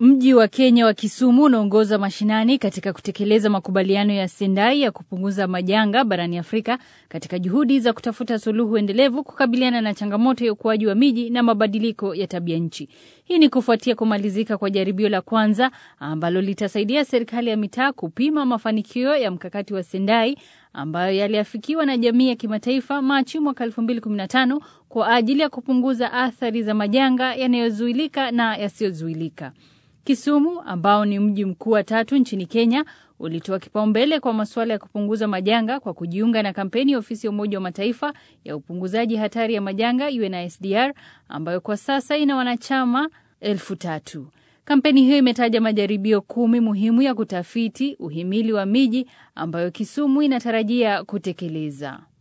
Mji wa Kenya wa Kisumu unaongoza mashinani katika kutekeleza makubaliano ya Sendai ya kupunguza majanga barani Afrika katika juhudi za kutafuta suluhu endelevu kukabiliana na changamoto ya ukuaji wa miji na mabadiliko ya tabia nchi. Hii ni kufuatia kumalizika kwa jaribio la kwanza ambalo litasaidia serikali ya mitaa kupima mafanikio ya mkakati wa Sendai ambayo yaliafikiwa na jamii ya kimataifa Machi mwaka 2015 kwa ajili ya kupunguza athari za majanga yanayozuilika na yasiyozuilika. Kisumu ambao ni mji mkuu wa tatu nchini Kenya ulitoa kipaumbele kwa masuala ya kupunguza majanga kwa kujiunga na kampeni ya ofisi ya Umoja wa Mataifa ya upunguzaji hatari ya majanga UNISDR ambayo kwa sasa ina wanachama elfu tatu. Kampeni hiyo imetaja majaribio kumi muhimu ya kutafiti uhimili wa miji ambayo Kisumu inatarajia kutekeleza.